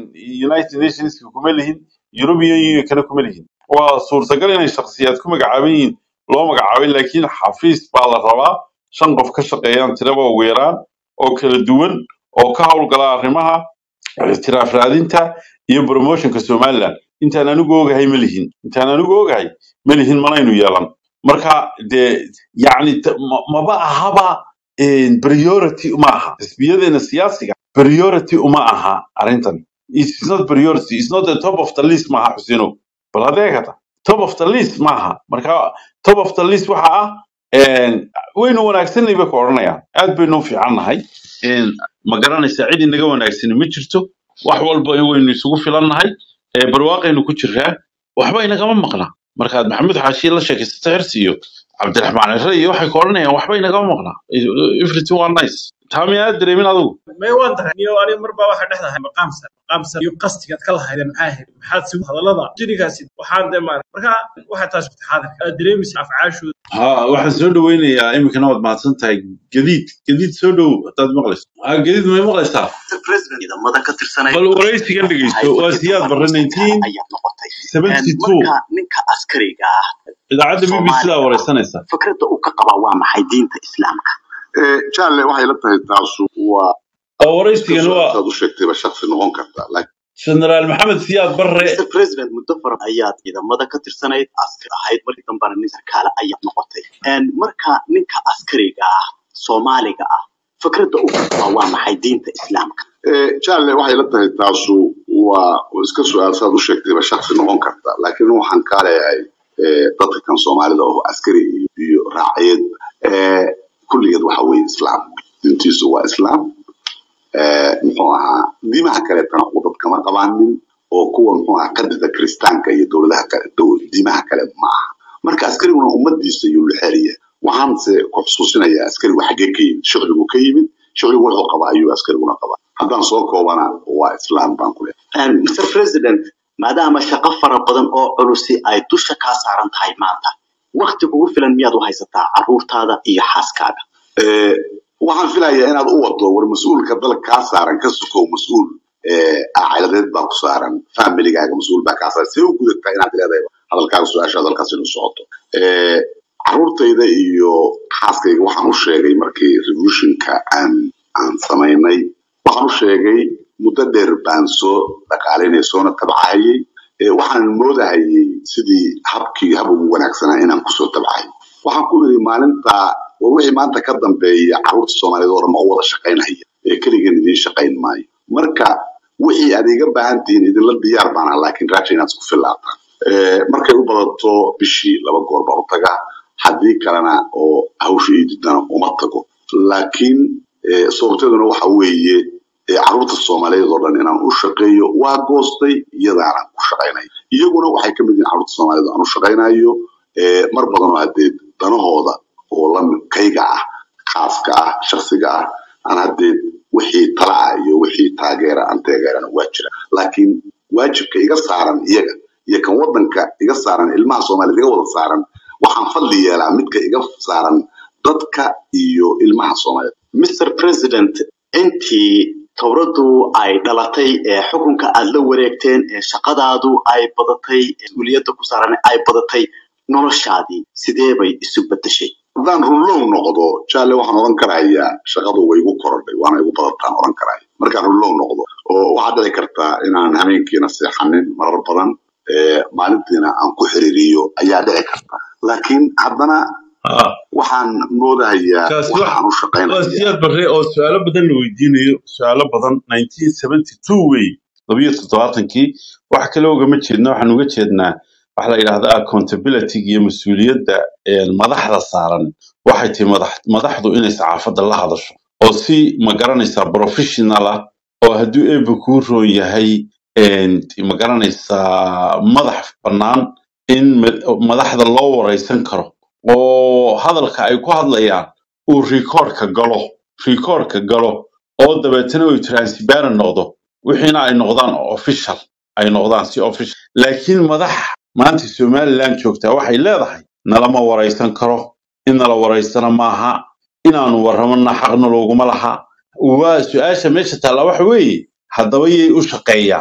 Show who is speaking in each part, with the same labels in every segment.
Speaker 1: united nationska kuma lihin european unionkana kuma lihin waa suurtagal inay shakhsiyaad ku magacaaban yihiin loo magacaabay laakiin xafiis baa la rabaa shan qof ka shaqeeyaan tiraba ugu yaraan oo kala duwan oo ka howlgala arrimaha ictiraaf raadinta iyo promotionka somaliland intaan anigu ogahay ma lihin intaan anigu ogahay ma lihin manaynu yeelan marka dee yacni t- ma- maba ahaba een, priority uma aha xisbiyadeena siyaasiga priority uma aha arrintan it's not priority it's not the top of the list maaha xusino bal adeegata top of the list maaha marka top of the list waxa ah een, waynu wanaagsanay bay ku odhanayaan aad baynu u fiicannahay een, ma garanaysaa cid inaga wanaagsani ma jirto wax walba waynu isugu filannahay ee, barwaaqaynu ku jiraa waxba inagama maqna markaad maxamed xaashi la sheekaysata hersi iyo cabdiraxmaan cire iyo waxay ku odhanayaan waxba inagama maqna everything waa nice taa miyaa dareemin adigu
Speaker 2: may waan tahay niyo aniga marba waxaa dhexdahay maqaamsan maqaamsan iyo qastigaad ka lahaydeen maxaa ahayd maxaad si hadallada jirigaasi waxaan dee maarag marka waxaa taas xaadirka aad dareemaysa afcaashooda
Speaker 1: ha waxaan soo dhaweynayaa iminkana waad mahadsan tahay gadiid gadiid soo dhow hadaad maqlayso ha gadiid may maqlaysaa
Speaker 3: president ciidamada ka tirsanaya
Speaker 1: bal waraysigan dhegeysto
Speaker 3: ahayd
Speaker 1: waa
Speaker 3: markii
Speaker 1: siyaad
Speaker 3: dambe
Speaker 1: barre
Speaker 3: minister kale
Speaker 1: 19
Speaker 3: ayaa noqotay Een,
Speaker 1: 72
Speaker 3: marka ninka askariga ah
Speaker 1: idaacadda b b c daa
Speaker 3: soomaaliga ah
Speaker 1: wareysanaysa
Speaker 3: fikradda uu ka qabaa waa maxay diinta islaamka
Speaker 4: jaale waxay la tahay taasu waa
Speaker 1: oo
Speaker 4: iska
Speaker 1: waraysigan
Speaker 4: su-aal
Speaker 1: waa
Speaker 4: saad u sheegtayba shaksi noqon karta laakiin
Speaker 1: generaal maxamed siyaad barre
Speaker 3: mr president muddo fara ayaad ciidamada ka tirsanayd askar ahayd markii dambena nin sarkaale ayaa noqotay Een, marka ninka askariga ah soomaaliga ah fikradda uu ka qabaa waa maxay diinta islaamka
Speaker 4: Eh, jaale waxay la tahay taasu waa waa iska su-aal saad u sheegtayba shaksi noqon karta laakiin waxaan kaa leeyahay eh, dadka kan soomaalida oo askari iyo, iyo raaciyad eh, kulligeed waxa weeye islaam diintiisu waa islaam eh, muxuu ahaa diimaha kaleetana u dad kama qabaanin oo kuwa muxuu ahaa qadada kiristaanka iyo dowladaha kale dow- diimaha kale ma aha marka askariguna ummadiisa ayuu lexeriya waxaanse ku xusuusinayaa askarigu xaggee ka yimid shucbigu ka yimid shucbigu wuxuu qabaa ayuu askariguna qabaa haddaan soo koobana waa islaam baan ku leeyahay
Speaker 3: Een, mr president maadaama shaqo fara badan oo culusi ay dusha kaa saaran tahay maanta wakti kugu filan miyaad u haysataa caruurtaada iyo xaaskaaga
Speaker 4: Eh, waxaan filayaa inaad u wado war mas-uulka dalka kaa saaran ka sukow mas-uul eh, cailadeed baa ku saaran familigaaga mas-uul baa kaa saaran see u gudataa inaad leedahay hadalkaaga su-aasha hadalkaas inuu socoto Eh, caruurtayda iyo xaaskayga waxaan u sheegay markii revolutionka aan aan samaynay waxaan u sheegay muddo dheer baan soo dhaqaalinay soona tabcahayay Eh, waxaan moodahayay sidii habkii hab ugu wanaagsanaa inaan kusoo tabcahay waxaan ku yidhi maalinta war wixii maanta ka dambeeya carruurta soomaaliyeed oo dhan ma u wada shaqaynhaya ee keligeen idiin shaqayn maayo marka wixii aad iga baahan tihiin idinla diyaar baan ah laakiin raaja inaad isku filaataan Eh, markay u badato bishii laba goor baan u tagaa haddii kalena oo hawsha ii diidana uma tago laakiin eh, sababteeduna waxa weeye eh, carruurta soomaaliyeed oo dhan inaan u shaqeeyo waa goostay iyadaanaan ku shaqaynayo iyaguna waxay ka mid yihiin carruurta soomaaliyeed oo aan u shaqaynayo eh, mar badan oo haddee danahooda oo lamid kayga ah khaaska ah shaksiga ah aan haddee wixii tala ah iyo wixii taageera aan taageerana waa jira laakiin waajibka iga saaran iyaga iyo kan wadanka iga saaran ilmaha soomaaliyeed iga wada saaran waxaan fadli yeelaa midka iga saaran dadka iyo ilmaha soomaaliyeed
Speaker 3: mr president intii towraddu ay dhalatay ee xukunka aad la wareegteen ee shaqadaadu ay badatay ee mas-uuliyadda ku saaran ay badatay noloshaadii sidee bay isu bedeshay
Speaker 4: haddaan runlow noqdo jaale waxaan oran karayaa shaqadu way igu korodhay waana igu badataan oran karaya markaan runlow noqdo oo waxaa dhici kartaa inaan habeenkiina seexanin marar badan ee, maalintiina aan ku xiriiriyo ayaa dhici karta laakiin haddana
Speaker 1: ha
Speaker 4: waxaan moodahayaa
Speaker 1: kaasi wax
Speaker 4: waxaan u
Speaker 1: waa
Speaker 4: shaqaynayaa
Speaker 1: siyaad barre oo su-aalo badan la weydiinayo su-aalo badan 1972 wey labiyo toddobaatankii wax kale ugama jeedna waxaan uga jeednaa waxa la yidhahda accountability iyo mas-uuliyadda een, madaxda saaran waxay tahay madax madaxdu inay saxaafadda la hadasho oo si ma garanaysaa professional ah oo hadduu eebba kuu roon yahay een, ma garanaysaa madax bannaan in ma- madaxda loo wareysan karo oo hadalka ay ku hadlayaan uu rikoorka galo rikoorka galo oo dabeetana uu transparent noqdo wixiina ay noqdaan official ay noqdaan si official laakiin madax maanta somaliland joogtaa waxay leedahay nalama waraysan karo in nala waraystana maaha inaanu warramana xaqna looguma laha waa su-aasha meesha taalla waxa weeye haddaba yay u shaqeeyaan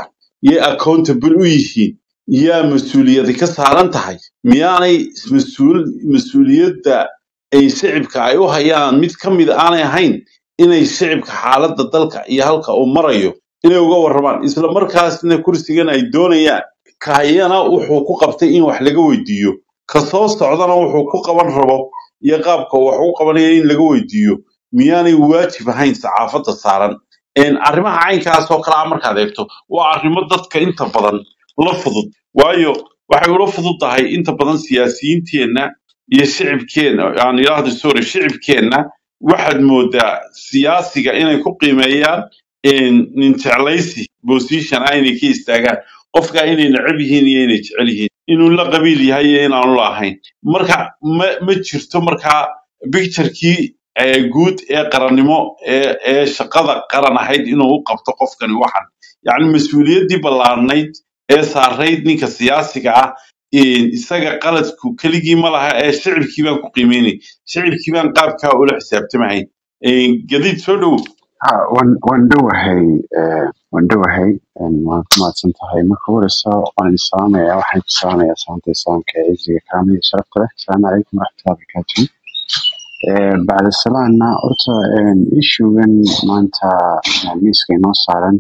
Speaker 1: yay accountable u yihiin yaa mas-uuliyadi ka saaran tahay miyaanay mas-uul mas-uuliyadda ay shicibka ay u hayaan mid ka mid aanay ahayn inay shicibka xaaladda dalka iyo halka uu marayo inay uga warramaan isla markaasna kursigan ay doonayaan kahayana wuxuu ku qabtay in wax laga weydiiyo ka soo socdana wuxuu ku qaban rabo iyo qaabka wax u qabanaya in laga weydiiyo miyaanay waajib ahayn saxaafadda saaran Een, arrimaha caynkaas oo kale ah markaad eegto waa arrimo dadka inta badan la fudud waayo waxay ula fudud tahay inta badan siyaasiyiinteenna iyo shicibkeenna aan idhaahdo sorry shicibkeenna waxaad moodaa siyaasiga inay ku qiimeeyaan een, nin jeclaysi position ah inay ka istaagaan qofka inay neceb yihiin iyo inay jecel yihiin inuu la qabiil yahay iyo inaanu la ahayn marka ma ma jirto markaa picturekii ee guud ee qarannimo ee ee shaqada qaran ahayd inuu u qabto qofkani waxan yacni mas-uuliyaddii ballaarnayd ee saarayd ninka siyaasiga ah een, isaga qaladku keligii ma laha ee shicibkii baan ku qiimeynay shicibkii baan qaabkaa ula xisaabtamahayn Een, gadiid soo dhow
Speaker 5: Ha, waan waan dhowahay eh, waan dhowahay en, waan ku mahadsan tahay marka horeysa waan idin salaamayaa waxaan ku salaamayaa salaanta islaamka ee ciziga kaamil iyo sharafta leh asalaamu calaykum waraxmatullahi wabarakaatu Eh, bacda salaana horta ishugan maanta eh, miiska inoo saaran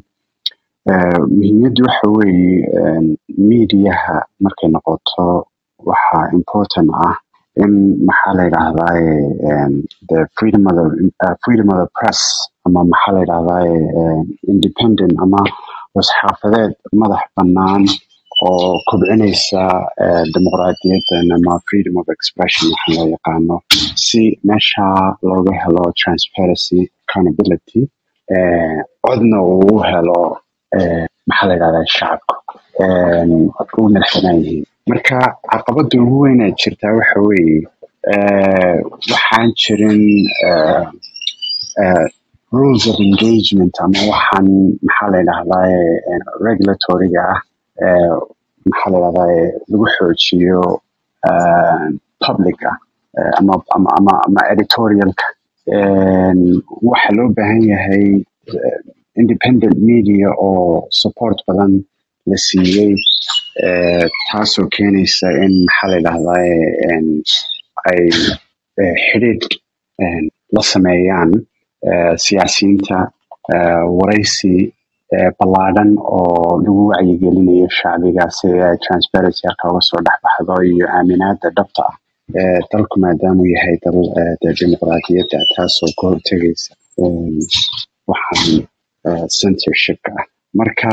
Speaker 5: eh, muhiimaddu waxa weeye en, miidiyaha markay noqoto waxa important ah in maxaa la yidhahdaaye en, the freedom of the, uh, freedom of the press ama maxaa la yidhahdaaye en, independent ama wasxaafadeed madax bannaan oo kobcinaysa eh, dimuqraadiyaddan ama freedom of expression waxa loo yaqaano si meesha looga helo transparency accountability eh, codna uu u helo eh, maxaa la yidhahdaa shacabka en, u madaxbanaan yihiin marka caqabada ugu weyn ee jirtaa waxa weeye eh, waxaan jirin eh, eh, rules of engagement ama waxaan maxaa la yidhahdaaye eh, regulatoriga ah eh, maxaa la yidhahdaaye lagu xoojiyo eh, publica eh, ama ama ama, ama editorialka En, waxa loo baahan yahay eh, independent media oo support badan la siiyey eh, taasoo keenaysa in maxaa la yidhahdaaye en, ay eh, xidhiidh en, la sameeyaan eh, siyaasiyiinta eh, waraysi eh, ballaadhan oo lagu wacyigelinayo shacbiga si ay transparency halka uga soo dhex baxdo iyo aaminaada dhabta ah Eh, dalku maadaamuu yahay dal eh, dee dimuqraadiyadda taasoo ka hortegaysa em, waxaan eh, censorshipka ah marka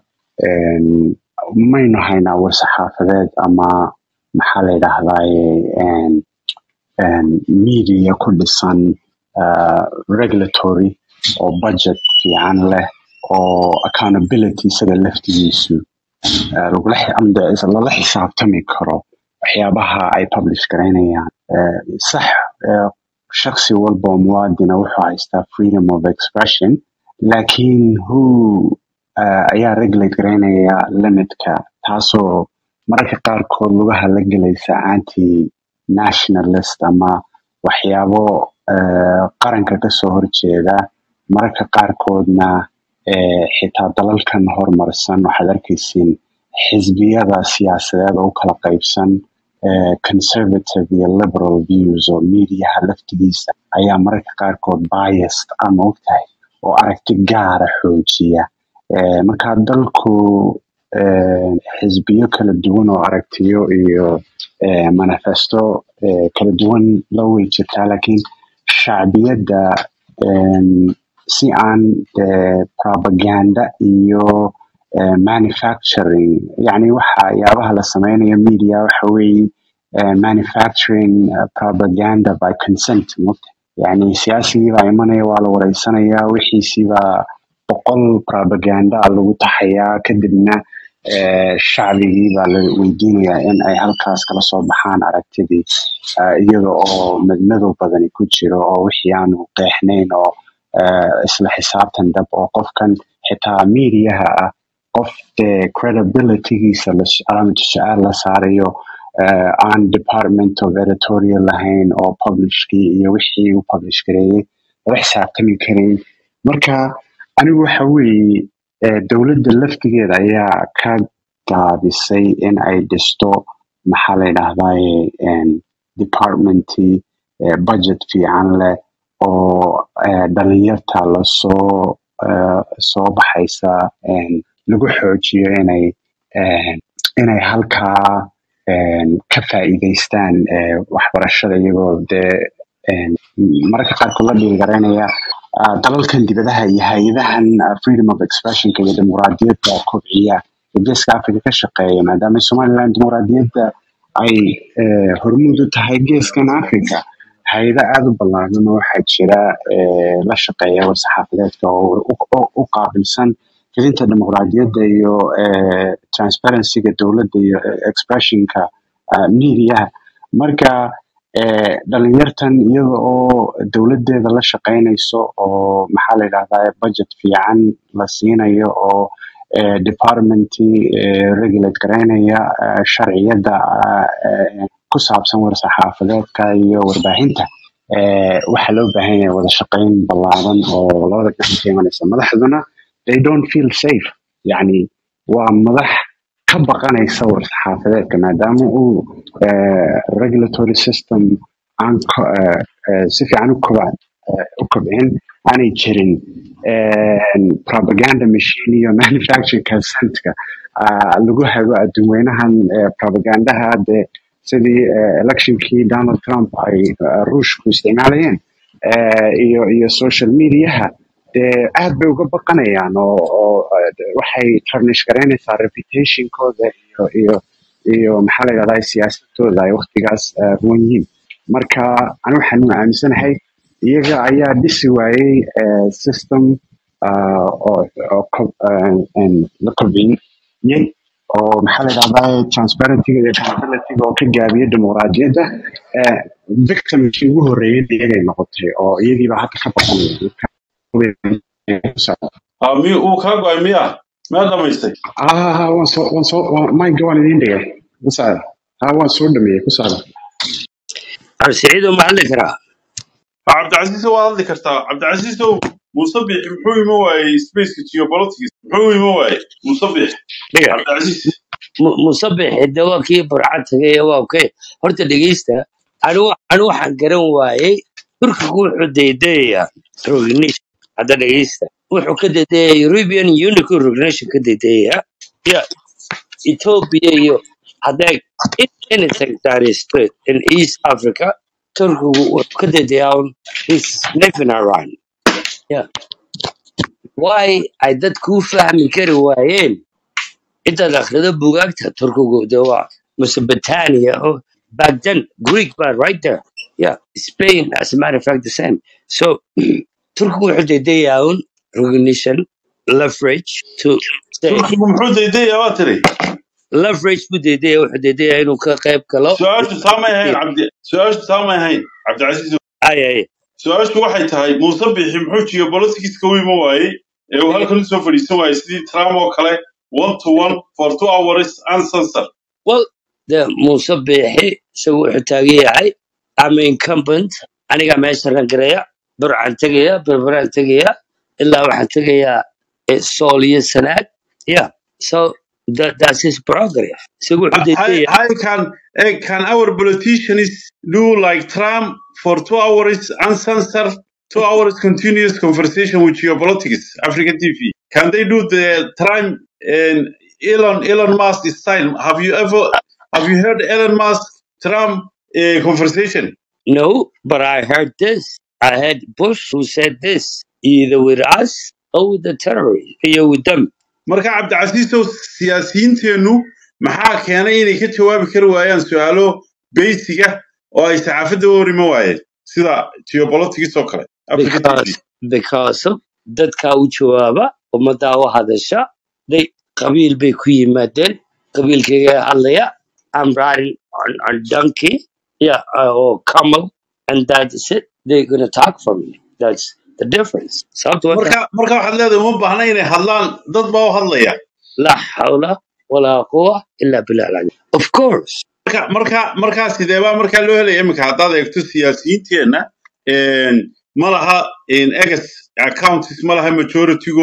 Speaker 5: em, maynu haynaa war-saxaafadeed ama maxaa la yidhahdaaye em, em, media ku dhisan uh, regulatory oo budget fiican leh oo accountability isaga laftigiisu uh, lagula xi- ama dee is- lala xisaabtami karo waxyaabaha ay publish garaynayaan Eh, sax eh, shakhsi walba oo muwaadina wuxuu haystaa freedom of expression laakiin who uh, ayaa regulate garaynaya limitka taasoo mararka qaarkood lugaha la gelaysa anti nationalist ama waxyaabo eh, qaranka kasoo horjeeda mararka qaarkoodna eh, xitaa dalalkan horumarsan waxaad arkaysiin xisbiyada siyaasadeed oo u kala qaybsan eh, conservative iyo liberal views oo mediaha laftigiisa ayaa mararka qaarkood biased ama ogtahay oo aragti gaara xoojiya Eh, marka dalku eh, xisbiyo kala duwan oo aragtiyo iyo eh, manifesto eh, kala duwan la way jirtaa laakiin shacbiyadda em, si aan eh, propaganda iyo eh, manufacturing yani waxa yaabaha la sameynayo media waxa weeye eh, manufacturing uh, propaganda by consent mogta yani siyaasigii baa imanaya waa la wareysanaya wixiisii baa boqol propaganda ah lagu taxayaa kadibna eh, shacbigii baa la weydiinayaa in ay halkaas kala soo baxaan aragtidii eh, iyada oo madmadow badani ku jiro oo wixii aanu qeexnayn oo eh, isla xisaabtan dab oo qofkan xitaa mediaha ah qof dee credibilitygiisa la calaamatu su-aal la saarayo eh, aan department of editorial lahayn oo publishkii iyo wixii uu publish gareeyey lala xisaabtami karayn marka anigu waxa weeye eh, dowladda laftigeeda ayaa ka gaabisay in ay dhisto maxaa la yidhaahdaye en, departmentii eh, budget fiican leh oo eh, dhalinyarta lasoo eh, soo baxaysa en, lagu xoojiyo inay en, inay halkaa en, ka faa'iidaystaan eh, waxbarashada iyagoo dee en, mararka qaarkood la dhiirigareynaya ah, dalalkan dibadaha iyo hay-adahan ah, freedom of expressionka iyo dimuqraadiyadda kobciya ee geeska africa ka shaqeeya maadaama somaliland dimuqraadiyadda ay eh, hormuud u tahay geeskan africa hay-ado aada u ballaaran oo waxaa jira eh, la shaqeeya war-saxaafadeedka oo u oo- u qaabilsan fidinta dimuqraadiyadda iyo eh, transparencyga dowladda iyo eh, expressionka ah, mediaha marka eh, dhalinyartan iyada oo dowladeeda la shaqeynayso oo maxaa la yidhahdaa budget fiican la siinayo oo eh, departmentii eh, regulate gareynaya eh, sharciyada ah, eh, ku saabsan war-saxaafadeedka iyo warbaahinta eh, waxaa loo baahan yahay wada shaqeyn ballaaran oo labada dhinac ka imanaysa madaxduna they don't feel safe yani waa madax ka baqanaysa war-saxaafadeedka maadaama uu eh, regulatory system aan ko- eh, eh, si fiican u koba- eh, u kobcin aanay jirin en, propaganda machine iyo manufacturing consentka ah, lagu hago adduunweynahan eh, propagandaha dee sidii eh, electionkii donald trump ay eh, ruushku isticmaalayeen eh, iyo iyo social mediaha dee aad bay uga baqanayaan oo oo eh, de- waxay tarnish garaynaysaa reputationkooda iyo iyo iyo maxaa la yidhahdaa siyaasadooda ay waqtigaas eh, ruwan yihiin marka ani waxaan u aaminsanahay iyaga ayaa dhisi waayey eh, system ah, oo oo kob- eh, en, la kobciyey oo maxaa la yidhahdaa transparencyga iyo accountabilityga oo ka gaabiya dimuqraadiyadda eh, victimkii ugu horreeyay iyagay noqotay oo iyagiiba hadda ka baqanaya
Speaker 1: Ah, mi uu kaa go'ay miya miyaa dhamaystay
Speaker 5: ah waan soo waan soo waan- mayga waan idiin dhigay ku socda ah waan soo dhameeyey ku socda
Speaker 6: siciido ma hadli karaa
Speaker 1: Ah, cabdicasiis waa hadli kartaa cabdicasiisow musabix muxuu ima waayey spaceka geopolitics muxuu ima waayey musabix
Speaker 6: dhiga
Speaker 1: cabdicasiis
Speaker 6: Mu- musabix de waa kii burcad tagay waa okay horta dhegeysta anu anu waxaan garan waayey turkigu wuxuu daydayayaa recognition hadda dhegeysta wuxuu ka daydaya european union recognition ka daydayaya ya ethiopia iyo hadday in anything that is good in east africa turkigu wuxuu ka daydayaa un his sniffing around yeah. why ay dadku u fahmi kari waayeen intaad akhrido bugaagta turkigu de waa mesopotamia oh, back then greek but right there yeah spain as a matter of fact the same so turkigu wuxuu dedeyaa un recognition leverage to say
Speaker 1: turkigu muxuu daydayaa waa tiri
Speaker 6: leverage buu dedaya wuxuu dedeyaa inuu ka qayb galo
Speaker 1: su-aashu saamay ahayn cabdi su-aashu saamay ahayn cabdicasiis
Speaker 6: ay ay
Speaker 1: su-aashu waxay tahay musabixi muxuu geopoliticska u ima waayey ee uu halkan usoo fadhiisan waayey sidii trump oo kale one to one for two hours uncensored
Speaker 6: well de muuse biixi isagu wuxuu taagan yahay ama incumbent anigaa meesha rangaraya burcaan tegaya berberaan tegaya ilaa waxaan tegayaa eh, sool iyo sanaag yeah so that, that's his prerogative isagu wuxuu
Speaker 1: How,
Speaker 6: dedeyaa
Speaker 1: how can eh, can our politicians do like Trump for two hours uncensored, two hours continuous conversation with geopolitics, African TV? Can they do the Trump and Elon Elon Musk style? Have you ever have you heard Elon Musk Trump uh, conversation?
Speaker 6: no but i heard this i heard bush who said this either with us or with the terrorists here with them
Speaker 1: marka cabdicasiisow siyaasiyiinteennu maxaa keenay inay ka jawaabi kari waayaan su-aalo beysiga oo ay saxaafadda u horima waayeen sida geopolitics oo kale africa t v
Speaker 6: because because of dadka u jawaaba ummaddaa u hadasha they qabiil bay ku yimaadeen qabiilkayga hadlaya i'm riding on, on donkey yeah uh, or camel and that's it they're gonna talk for me that's the difference sababta wata
Speaker 1: marka marka waxaad leedahay uma baahna inay hadlaan dad baa u hadlaya
Speaker 6: la hawla walaa quwa illa billah al-ali. of course
Speaker 1: marka marka markaa sidee baa markaa loo helaya iminka haddaad eegto siyaasiyiinteenna een, ma laha een, egas accounts ma laha majoritygoodu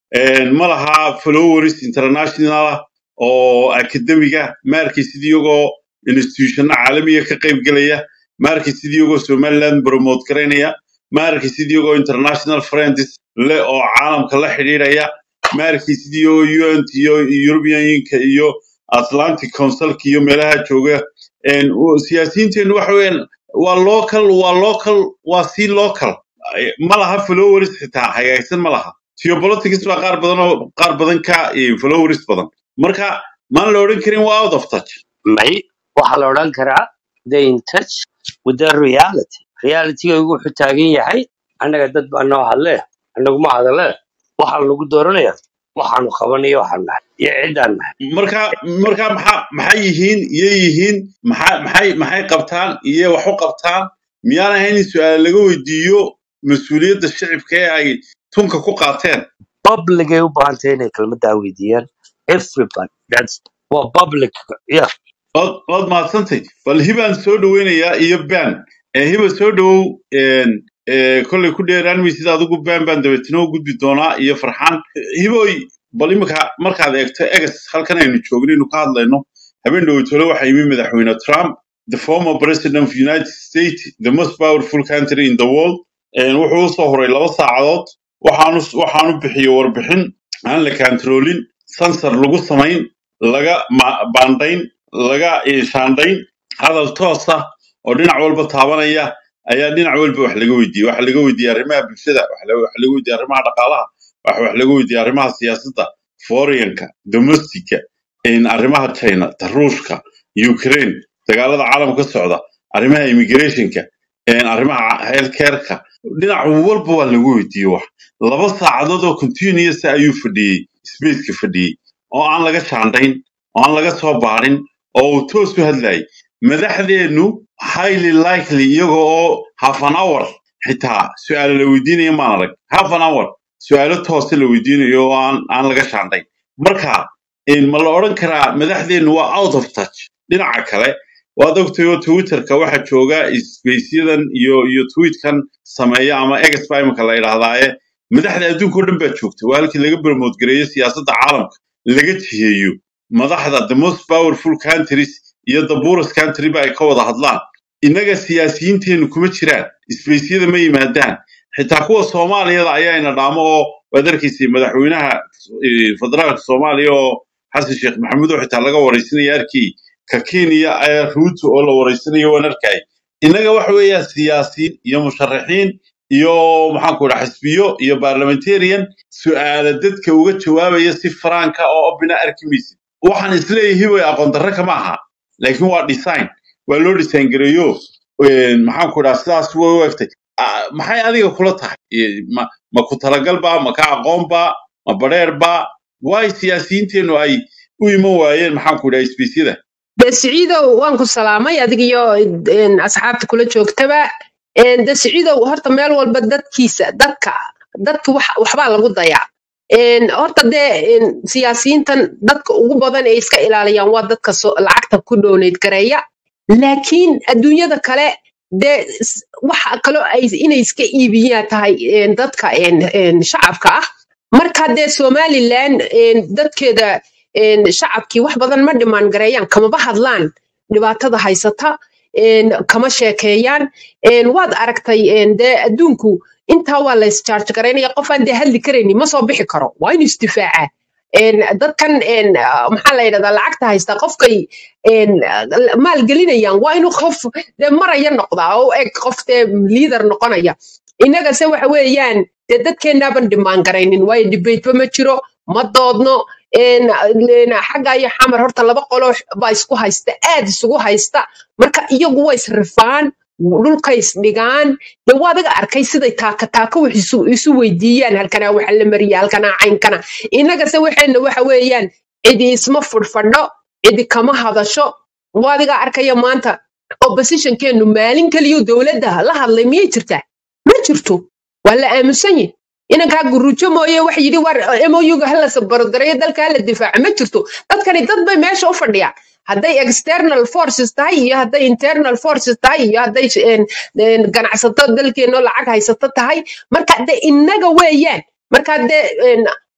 Speaker 1: een, ma laha followers international ah oo akademiga ma arkaysid iyagoo institutionno caalamiya ka qayb gelaya ma arkaysid iyagoo somaliland promote garaynaya ma arkaysid iyagoo international friends le oo caalamka la xidhiidhaya ma arkaysid iyagoo unt iyo european unionka iyo atlantic councilka iyo meelaha jooga een, u- siyaasiyiinteennu waxa weeyaan waa local waa local waa si local Ay- ma laha followers xitaa hagaagsan ma laha geopolitics baa qaar badan oo qaar badan ka eh, followers badan marka maan la odhan karin waa out of touch
Speaker 6: may waxaa la odhan karaa the in touch with the reality realityga wuxuu taagan yahay annaga dad baa noo hadle annaguma hadale waxaa lagu dooranaya waxaanu qabanayo waxaan nahay iyo ciddaan nahay
Speaker 1: marka marka maxaa maxay yihiin iyay yihiin maxaa maxay maxay qabtaan iyo wax u qabtaan miyaan ahayn in su-aal laga weydiiyo mas-uuliyadda shicibka ee ay tunka ku qaateen
Speaker 6: publicay u baahantay inay kelmadaa weydiiyaan everybody that's waa public yeah
Speaker 1: waad waad mahadsantay bal hibaan soo dhoweynayaa iyo ban ee hiba soo dhowow een, ee, kollay ku dheeraan maysid adigu ban baan dabeetana u gudbi doonaa iyo farxaan hiboy bal imika markaad eegto egas halkan aynu joogno inuu ka hadlayno habeen dhoweytole waxaa yimi madaxweyne trump the former president of united states the most powerful country in the world een, wuxuu usoo horay laba saacadood waxaanu waxaanu bixiyey warbixin aan la kantaroolin sansar lagu samayn laga ma- baandhayn laga eh, shaandhayn hadal toos ah oo dhinac walba taabanaya ayaa dhinac walba wax laga weydiiyey waxa laga weydiiyey arrimaha bulshada waxa laga waxa laga weydiiyey arrimaha dhaqaalaha waxa wax laga weydiiyey arrimaha siyaasadda foreign-ka domestic-ka in arrimaha china ta ruushka ukraine dagaalada caalamka ka socda arrimaha immigration-ka een, arrimaha healthcare-ka dhinac walba waa lagu weydiiyey wax laba saacadood oo continuous ah ayuu fadhiyey spaceka fadhiyey oo aan laga shaandhayn oo aan laga soo baarin oo uu toos u hadlayay madaxdeennu highly likely iyaga oo half an hour xitaa su-aalo la weydiinaya maan arag half an hour su-aalo toose la weydiinayo oo aan aan laga shaandhayn marka in ma la odhan karaa madaxdeennu waa out of touch dhinaca kale waad ogtay oo twitterka waxaa jooga spaceyadan iyo iyo tweetkan sameeya ama exba imika la yidhaahdaaye madaxda adduunka oo dhan baa joogta waa halkii laga promote gareeyo siyaasadda caalamka laga jiheeyo madaxda the most powerful countries iyo the poorest country ba ay ka wada hadlaan innaga siyaasiyiinteennu kuma jiraan isbeysyada ma yimaadaan xitaa kuwa soomaaliyada ayaa ina dhaamo oo waad arkaysay madaxweynaha eh, federaalka soomaaliya oo xasan sheekh maxamuud oo xitaa laga waraysanaya arkii ka kenya ee ruuto oo la waraysanayo waan arkay innaga waxa weeyaa siyaasiyiin iyo musharaxiin iyo maxaanku dhaha xisbiyo iyo parliamentarian su'aala dadka uga jawaabaya si faraanka oo obina arki maysid waxaan isleeyahay way aqoon darro kama aha laakiin waa design waa loo design gareeyo een, maxaanku dhaha sidaas way u egtay Ah, maxay adiga kula tahay Eh, ma ma ku talagalba ma ka aqoonba ma badheerba waay siyaasiyiinteennu ay u iman waayeen maxaanku dhaha isbiisyada
Speaker 7: de siciidow waan ku salaamay adig iyo een, asxaabta kula joogtaba Een, de siciidow horta meel walba dadkiisa dadka dadka wax- waxbaa lagu dayaa Een, horta dee een, siyaasiyiintan dadka ugu badan ee iska ilaaliyaan waa dadka so- lacagta ku dooneyd gareeya laakiin adduunyada kale dee s- waxa kaloo ay inay iska iibiyaan tahay een, dadka een, een, shacabka ah marka dee somalilan een, dadkeeda een, shacabkii wax badan ma dhimaan gareeyaan kamaba hadlaan dhibaatada haysata een, kama sheekeeyaan een, waad aragtay een, dee adduunku intaa waa la isjaarj garaynaya qofaan dee hadli karaynin ma soo bixi karo waa inuu isdifaaca een, dadkan een, ah, maxaa la yidhahdaa lacagta haysta qofkay een, maalgelinayaan waa inuu qof dee maraya noqdaa oo eg qof dee liidar noqonaya innagase waxa weeyaan dee dadkeenaaban dhimaan garaynin waayo dhibeydba ma jiro ma doodno een, een, xagga iyo xamar horta laba qolo baa isku haysta aad isugu haysta marka iyagu way isrifaan dhulkay isdhigaan dee waa adiga arkay siday taaka taaka wax isu isu weydiiyaan halkanaa waxa la mariya halkanaa caynkana innagase waxayna waxa weeyaan cidi isma fudhfadho cidi kama hadasho waa adiga arkaya maanta oppositionkeenu maalin keliyo dowladda la hadlay miyay jirtaa ma jirto waa la aamusan yihin inankaa gurujo mooye wax yidhi war moyuga hala sabarodgareeyo dalka hala difaaco ma jirto dadkani dad bay meesha u fadhiyaan hadday external forces tahay iyo hadday internal forces tahay iyo hadday een, een, ganacsato dalkeenoo lacag haysato tahay marka de innaga weeyaan marka de een,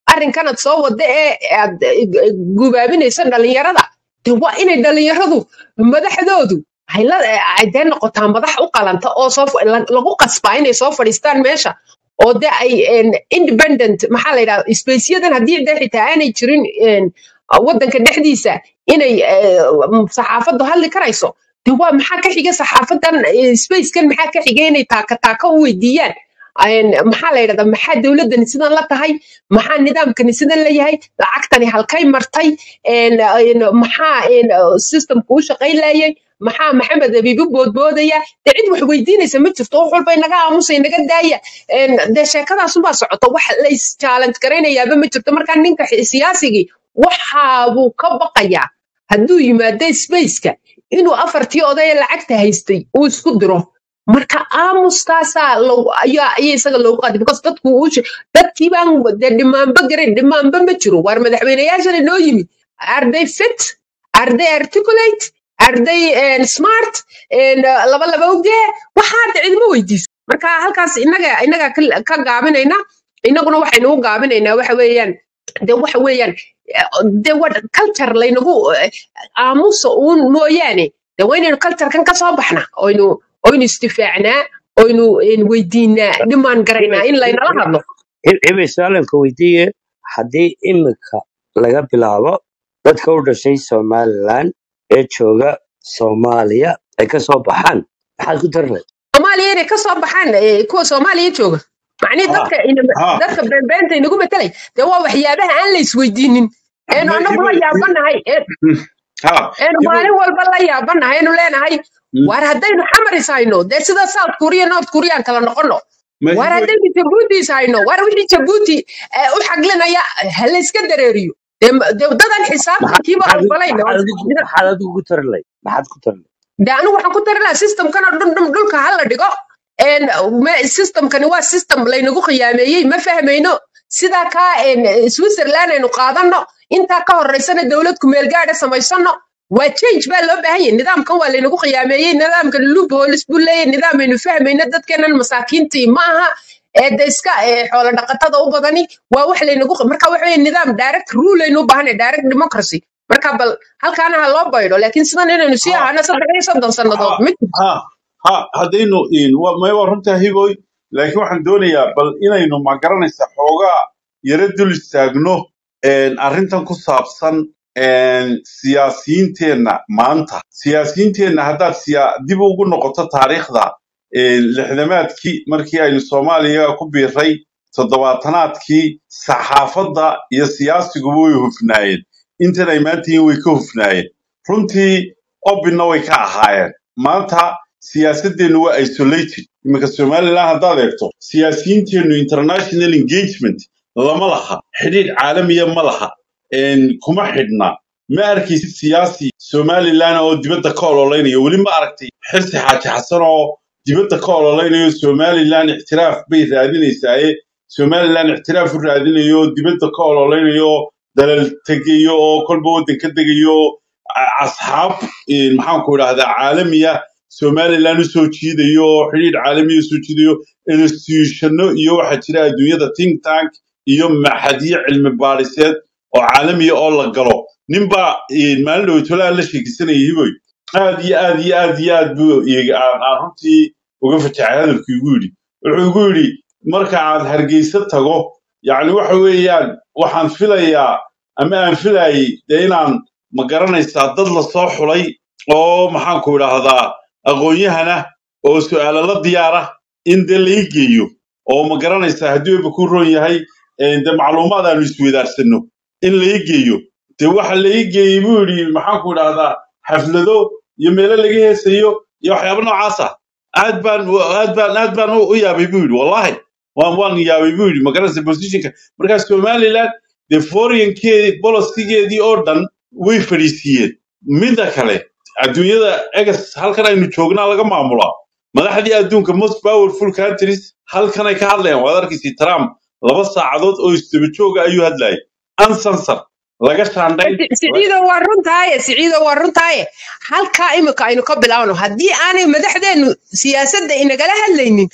Speaker 7: arrinkanad soo wada ee aad gubaabinayso dhalinyarada de waa inay dhalinyaradu madaxdoodu ay la ay dee noqotaa madax u qalanta oo soo fa- la- lagu qasbaa inay soo fadhiistaan meesha oo de ay en, independent maxaa la yidhahda spaceyadan haddii de xitaa aanay jirin en, waddanka dhexdiisa inay eh, saxaafaddu hadli karayso de waa maxaa ka xiga saxaafadan eh, spacekan maxaa ka xiga inay taaka taaka u weydiiyaan En, maxaa la yidhahdaa maxaa dowladdani sidan la tahay maxaa nidaamkani sidan la yahay lacagtani halkay martay En, en, maxaa en, systemku u shaqayn laayay maxaa maxamed abiibu boodboodaya dee cid wax weydiinaysa ma jirto wax walba inaga aamusa inaga daaya En, dee sheekadaasunbaa socota wax la is-challenge garaynayaaba ma jirto marka ninka xi- siyaasigii waxaabuu ka baqayaa hadduu yimaado spaceka inuu afartii odaya lacagta haystay uu isku diro marka aamustaasaa lagu- ayaa ayaa isaga loogu qaaday because dadku uu she- dadkii baan dee dhimaanba garan dhimaanba ma jiro waar madaxweyneyaashan inoo yimi are they fit are they articulate are they eh, smart En, eh, laba laba ogee waxaa de cidima weydiiso marka halkaas inaga inaga ka ka gaabinayna inaguna waxaynu u gaabinaynaa waxa weeyaan de waxa weeyaan eh, de wa culture laynagu eh, aamusa uun mooyaane de waa inaynu culturekan ka soo baxna oynu oynu istifaacnaa oynu en, weydiinaa dhimaan garaynaa in laynala hadlo
Speaker 6: hebel su-aalanka weydiiye haddii imika laga bilaabo dadka u dhashay somaliland ee jooga soomaaliya ay ka soo baxaan maxaad ku darnay
Speaker 7: soomaaliya inay kasoo baxaan eh, kuwa soomaaliya jooga macnihi
Speaker 1: ha
Speaker 7: dadka ina-
Speaker 1: ha
Speaker 7: dadka beenbeenta inagu matelay dee waa waxyaabaha aan la isweydiinin eenu
Speaker 1: ma
Speaker 7: anagu la
Speaker 1: hibo
Speaker 7: yaabanahay ee-
Speaker 1: ha
Speaker 7: eenu
Speaker 1: hibo
Speaker 7: maalin walba la yaabanahay eenu leenahay waar haddaynu xamaris hayno dee sida south korea north korean kala noqono
Speaker 1: ma
Speaker 7: waar
Speaker 1: hibo
Speaker 7: haddaynu jabuutis hayno waar wixii jabuuti eh, u xaglinaya ha la iska dareeriyo dee ma- dee dadan xisaabtankiiba
Speaker 6: maxaad
Speaker 7: ogolayna
Speaker 6: maxaad adigu maxaad adigu ku tarlay maxaad ku tarlay
Speaker 7: de anigu waxaan ku tari lahaa systemkan oo dhan dhan dhulka hala dhigo En, me- systemkani waa system laynagu khiyaameeyey ma fahmayno sidaa kaa en, switzerland aynu qaadano intaa ka horeysana dowlad kumeel gaadha samaysano waa change baa loo baahan yahay nidaamkan waa laynagu khiyaameeyey nidaamkan loopholes buu leeyahay nidaam aynu fahmayno dadkeenan masaakiintii ma aha ee de iska ee, xoolo dhaqatada u badani waa wax laynagu marka waxa weeye nidaam direct rule aynu u baahanay direct democracy marka bal halkaana ha loo baydho laakiin sidan inaynu sii
Speaker 1: ha
Speaker 7: ahaano saddex iyo soddon sannadood
Speaker 1: ha
Speaker 7: ma jirto
Speaker 1: ha ha haddaynu in wa- may waa runtaa hiboy laakiin waxaan doonayaa bal inaynu ma garanaysa xoogaa yara dul istaagno een, arrintan ku saabsan een, siyaasiyiinteenna maanta siyaasiyiinteenna haddaad siya- dib ugu noqoto taariikhda een, lixdamaadkii markii aynu soomaaliya ku biiray toddobaatanaadkii saxaafadda iyo siyaasiguba way hufnaayeen intan ay maanta yihiin way ka hufnaayeen runtii obinna way ka ahaayeen maanta siyaasadeennu waa isolated iminka somaliland haddaad eegto siyaasiyiinteennu international engagement lama laha xidhiidh caalamiya ma laha een, kuma xidhna ma arkaysid siyaasi somaliland oo dibadda ka ololeynaya weli ma aragtay xirsi xaaji xasan oo dibadda ka ololeynayo somaliland ixtiraaf bay raadinaysaaye somaliland ixtiraaf u raadinayo oo dibadda ka ololeynayo dalal tegayo oo kolba waddan ka degayo a- asxaab een, maxaanku idhahdaa caalamiya somaliland usoo jiidayo oo xidhiidh caalamiya usoo jiidayo institutionno iyo waxaa jira adduunyada think tank iyo maxadyo cilmi baadhiseed oo caalamiya oo la galo ninbaa een, maalin dhowtolaha la sheekisanaya hiboy aad iyo aad iyo aad iyo aad buu iga- aan aan runtii uga fajaxay hadalku igu yidhi wuxuu igu yidhi marka aad hargeysa tago yacni waxa weeyaan waxaan filayaa ama aan filayay dee inaan ma garanaysaa dad la soo xulay oo maxaanku idhaahdaa aqoon-yahana oo su'aalo la diyaara in dee lai geeyo oo ma garanaysaa haddii weba ku roon yahay een, dee macluumaad aanu isweydaarsanno in lai geeyo dee waxa lai geeyey buu yidhi maxaanku idhaahdaa xaflado iyo meelo laga heesayo iyo waxyaabo noocaas ah aad baan aad baan aad baan u u yaabay buu yidhi wallahi waan waan yaabay buu yidhi ma garanaysa positionka markaa somaliland dee foreign-keedii bolosigeedii oo dhan way fadhiisiiyeen midda kale adduunyada egas halkan aynu joognaa laga maamulaa madaxdii adduunka most powerful countries halkan ay ka hadlayaan waad arkaysi trump laba saacadood oo isdaba jooga ayuu hadlayay uncensored laga shaandhayn
Speaker 7: Si- siciido waa runtaaye siciido waa runtaaye halkaa imika aynu ka bilaabno haddii aanay madaxdeennu siyaasadda inagala hadlaynin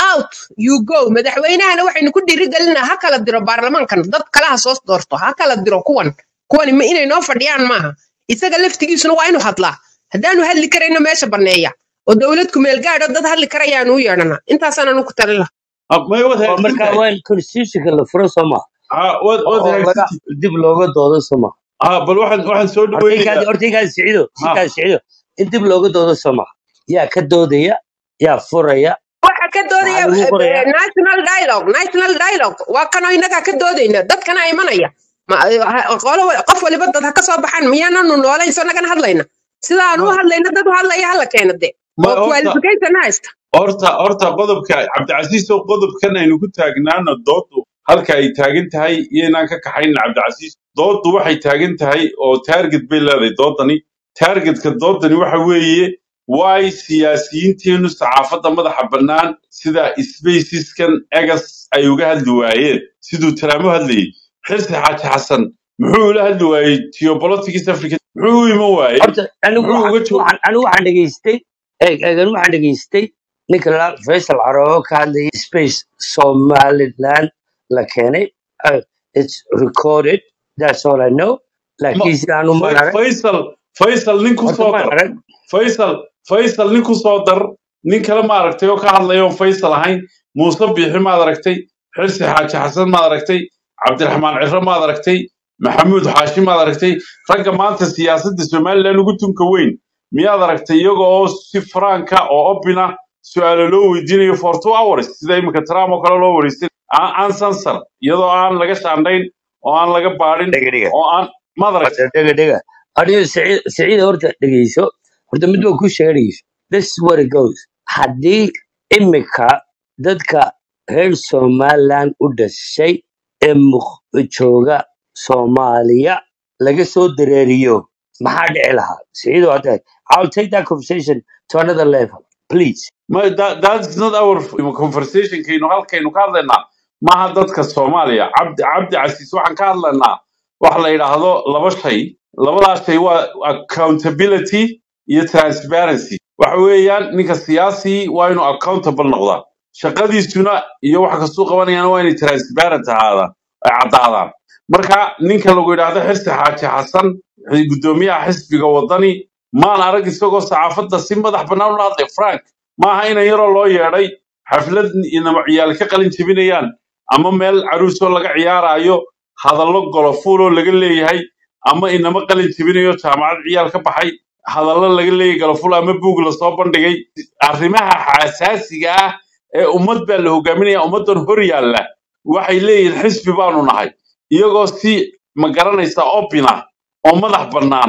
Speaker 7: out you go madaxweynahana waxaynu ku dhiirigelinaa ha kala diro baarlamaankan dad kalaha soo doorto ha kala diro kuwan kuwani ma inay noo fadhiyaan maaha isaga laftigiisuna waa inuu hadlaa haddaanu hadli karayno meesha banneeya oo dowlad kumeel gaadho dad hadli karayaanu u yeedhanaa intaasaananu ku talin lahaa
Speaker 1: Ah, may wad
Speaker 6: oo
Speaker 1: hagaagsan
Speaker 6: markaa
Speaker 1: tahay
Speaker 6: waa in constitutionka la furo soo maha
Speaker 1: Ah, wad wad
Speaker 6: oo laga
Speaker 1: hagaagsan tahay
Speaker 6: dib looga doodo soo maha
Speaker 1: Ah, bal waxaan waxaan soo
Speaker 6: hortaykaadi
Speaker 1: dhaweynayaa
Speaker 6: hortaykaadi sicido
Speaker 1: ha
Speaker 6: sikaadi sicido in dib looga doodo soo maha yaa ka doodaya yaa furaya
Speaker 7: waxa ka doodaya
Speaker 6: maxaa lagu
Speaker 7: eh,
Speaker 6: qorayaa
Speaker 7: eh, national dialogue national dialogue waa kanoo innagaa ka doodayna dadkana imanaya Ma- eh, ha- qolo wa- qof waliba dad ha ka soo baxaan miyaananu noolayn so nagana hadlayna sidaan u
Speaker 1: ma
Speaker 7: hadlayna dad u hadlaya hala keena de
Speaker 1: ma
Speaker 7: oo
Speaker 1: horta
Speaker 7: qualification haysta
Speaker 1: horta horta qodobka cabdicasiis oo qodobkan aynu ku taagnaano doodu halka ay taagan tahay iyo inaan ka kaxaynin cabdicasiis doodu waxay taagan tahay oo taarget bay leedahay doodani taargetka doodani waxa weeye waay siyaasiyiinteenu saxaafadda madaxa bannaan sida spaceskan egas ay uga hadli waayeen siduu taraamo hadlayay xirsi xaaji xasan muxuu ula hadli waayey geopolitics africa muxuu u iman waayey
Speaker 6: horta anigu
Speaker 1: muxuu
Speaker 6: waxaan
Speaker 1: uga joog
Speaker 6: waxaan anigu waxaan dhegaystay eeg eegan waxaan dhegaystay ninka la faysal caroobo ka hadlayay space somaliland la keenay Uh, it's recorded that's all i know
Speaker 1: Ma-
Speaker 6: laakiin sidaan u
Speaker 1: Fa-
Speaker 6: maarag
Speaker 1: faysal faysal nin ku
Speaker 6: horta
Speaker 1: soo
Speaker 6: maan
Speaker 1: dar
Speaker 6: arag
Speaker 1: faysal faysal nin ku soo dar nin kale ma aragtay oo ka hadlaya oon faysal ahayn muuse biixi maad aragtay xirsi xaaji xasan maad aragtay cabdiraxmaan ciro maad aragtay maxamuud xaashi maad aragtay ragga maanta siyaasadda somalilan ugu tunka weyn miyaad aragtay iyaga oo si franka oo obina su-aalo loo weydiinayo for two hours sida iminka trump oo kale loo wareystay aan aan sansar iyadoo aan laga shaandhayn oo aan laga baadhin
Speaker 6: dhega dhega
Speaker 1: oo aan maad aragtay
Speaker 6: horta dhega dhega adiga siciid siciid horta dhegeyso horta mid baa ku sheega dhegeyso this is what it goes haddii imika dadka reer somaliland u dhashay ee muq- jooga soomaaliya laga soo dareeriyo maxaa dhici lahaa siciid waa tahay i'll take that conversation to another level please
Speaker 1: Ma, that, that's not our conversation kaynu halkaynu ka hadlaynaa maaha dadka soomaaliya cabdi cabdi casiis waxaan ka hadlaynaa waxa la yidhaahdo laba shay labadaas shay waa accountability iyo transparency waxa weeyaan ninka siyaasi waa inuu accountable noqdaa shaqadiisuna iyo wax kastuu qabanayana waa inay transparent ahaadaan ay caddaadaan marka ninka lagu yidhaahdo xirsi xaaji xasan gudoomiyaha xisbiga wadani maan arag isagoo saxaafadda si madax bannaan ula hadlay frank maaha inan yaroo loo yeedhay xaflad inama ciyaal ka qalin jebinayaan ama meel caruusoo laga ciyaaraayo hadallo golofuuloo laga leeyahay ama inama qalin jebinayo jaamacad ciyaal ka baxay hadallo laga leeyahay golofuul ama buug lasoo bandhigay arrimaha xasaasiga ah ee ummad baa la hogaaminaya ummaddan hor yaalla waxay leeyihiin xisbi baanu nahay iyagoo si ma garanaysa opina oo madax bannaan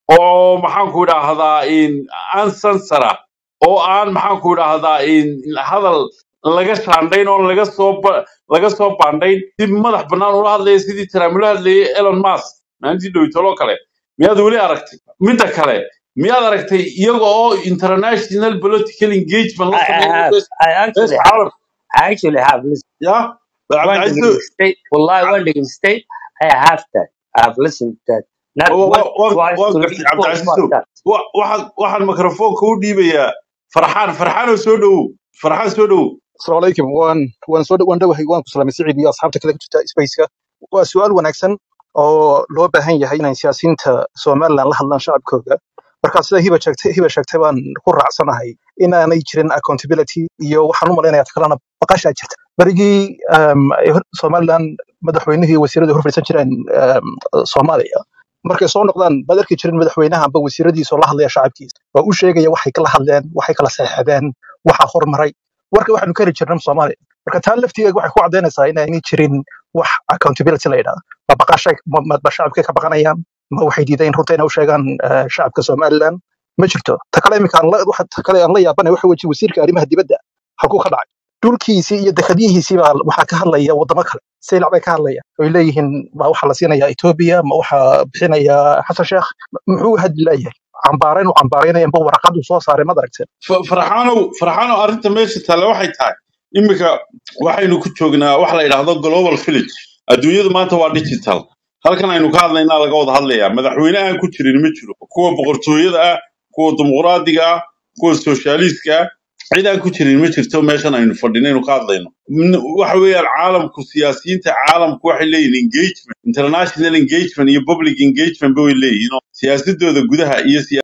Speaker 1: oo maxaanku idhaahdaa aan sansara oo aan maxaanku idhaahdaa hadal laga shaandhayn oo laga soo ba- laga soo baandhayn si madax bannaan ula hadlaya sidii trump ula hadlayay elon musk maalintii dhowtoloo kale miyaad weli aragtay midda kale miyaad aragtay iyaga oo international political engagement la
Speaker 6: I, I
Speaker 1: sameeyo
Speaker 6: have
Speaker 1: bees
Speaker 6: I
Speaker 1: bees
Speaker 6: actually have
Speaker 1: caalam
Speaker 6: I actually have listen
Speaker 1: ya bal
Speaker 6: one
Speaker 1: cabdicasiis
Speaker 6: degree state wallahi one degree state I have that I have listened to that not
Speaker 1: wa-
Speaker 6: once
Speaker 1: wa- wa-
Speaker 6: twice
Speaker 1: waan
Speaker 6: three
Speaker 1: gartay
Speaker 6: four
Speaker 1: cabdicasiisow
Speaker 6: five times
Speaker 1: wa- waxaan waxaan mikrofoonka u dhiibayaa farxaan farxaanoo soo dhowow farxaan soo dhowow
Speaker 8: asalaamu calaykum waan waan soo waan dhowahay waan ku salaamay siciid iyo asxaabta kale ku jirta spaceka waa su-aal wanaagsan oo loo baahan yahay inay siyaasiyiinta somaliland la hadlaan shacabkooda marka sida hiba sheegtay hiba sheegtay baan ku raacsanahay inaanay jirin accountability iyo waxaan u malaynayaa kalena baqashaa jirta berigii um, ay hor- somaliland madaxweynihii iyo wasiiradu hor fadhiisan jireen um, soomaaliya markay soo noqdaan baad arki jirin madaxweynaha amba wasiiradiisa oo la hadlaya shacabkiisa waa u sheegaya waxay kala hadleen waxay kala saxeexdeen waxa hormaray warka waxaanu ka heli jirnay soomaaliya marka taa laftigeega waxay ku caddaynaysaa inaanay jirin wax accountability la yidhahdo ma baqashay ma ma- ma shacabkay ka baqanayaan ma waxay diideen runta inay u sheegaan eh, shacabka somaliland ma jirto ta kale iminka aan la waxa ta kale aan la yaabanay waxa weeye wasiirka arrimaha dibadda halkuu ka dhacay dhulkiisii iyo dekhadihiisii baa waxaa ka hadlaya wadamo kale saylac bay ka hadlaya oy leeyihiin ma waxaa la siinaya etoobiya ma waxaa bixinaya xasan sheekh muxuu hadli leeyahay cambaarayn u cambaaraynaya amba waraqadu soo saaray mad aragteen
Speaker 1: Fa- farxaanow farxaanow arrinta meesha taale waxay tahay iminka waxaynu ku joognaa waxa la yidhaahdo global village adduunyadu maanta waa digital halkan aynu ka hadlaynaa laga wada hadlayaa madaxweyne aan ku jirin ma jiro kuwa boqortooyada ah kuwa dimuqraadiga ah kuwa sooshaaliska ah cid aan ku jirin ma jirto meeshan aynu fadhinaynu ka hadlayno N- waxa weeyaan caalamku siyaasiyiinta caalamku waxay leeyihin engagement international engagement iyo public engagement ba way leeyihin oo siyaasadooda gudaha iyo